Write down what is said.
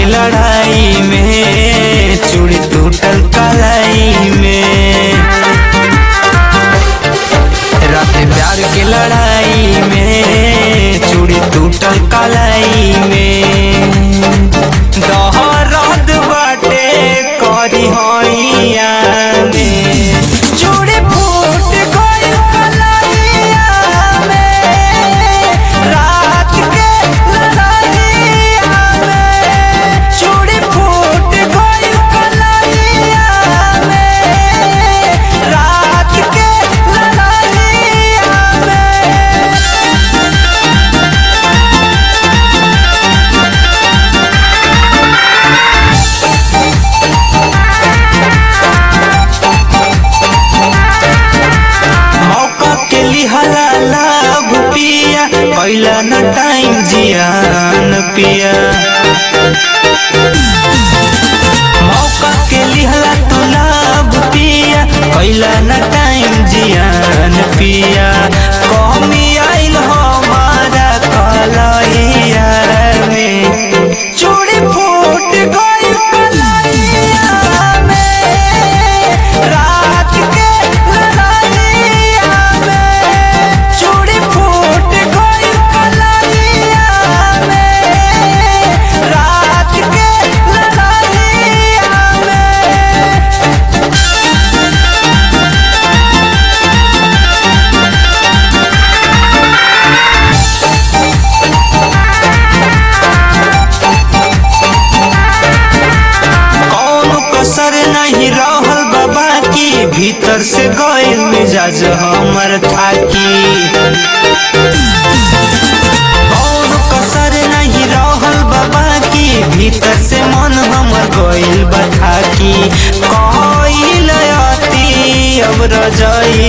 के लड़ाई में चूड़ी टूटल कलाई में रात प्यार के लड़ाई में चूड़ी टूटल कलाई में दहरद बाटे करी होइया में चूड़ी फूट गइल कलाइया में रात के लड़ाइया में चूड़ी फूट गइल कलाइया में रात के लड़ाइया में मौका के लिहला लाभ पिया कैला न टाइम जियान पिया मौका के लिहला तू लाभ पिया कैला न टाइम जियान पिया कमी आइल हमारा कलैया में चूड़ी फूट गइल कलैया में रात के लड़ाइया में चूड़ी फूट गइल कलैया में रात के लड़ाइया में कौनो कसर नहीं रहल बाबा की भीतर से गइल मिजाज हमर थाकी कौनो कसर नहीं रहल बाबा की भीतर से मन हमर गइल बथाकी कइल अति अब रजई